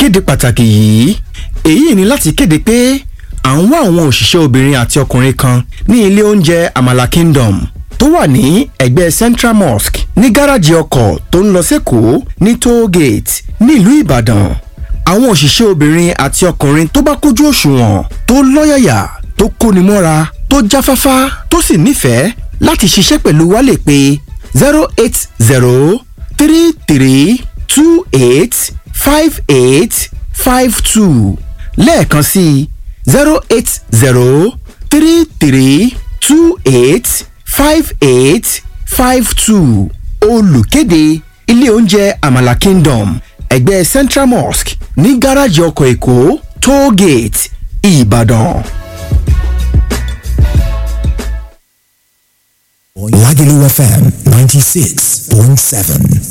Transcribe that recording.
ìkéde pàtàkì yìí èyí ni láti kéde pé à ń wá àwọn òṣìṣẹ́ obìnrin àti ọkùnrin kan ní ilé oúnjẹ Amala Kingdom tó wà ní ẹ̀gbẹ́ Central Mosque ní gáràjì ọkọ̀ tó ń lọ sẹ́kọ̀ọ́ ní toll gate nílùú Ìbàdàn àwọn òṣìṣẹ́ obìnrin àti ọkùnrin tó bá kójú òṣùwọ̀n tó lọ́yàyà tó kóni mọ́ra tó jáfáfá tó sì nífẹ̀ẹ́ láti ṣiṣẹ́ pẹ̀lú wa lè pè zero eight zero three three two eight five eight five two lẹ́ẹ̀kan sí zero eight zero three three two eight five eight five two olùkéde ilé oúnjẹ Amala Kingdom ẹgbẹ́ Central Mosque ní gáràjì ọkọ̀ Èkó toll gate Ìbàdàn. Lagelu FM 96.7.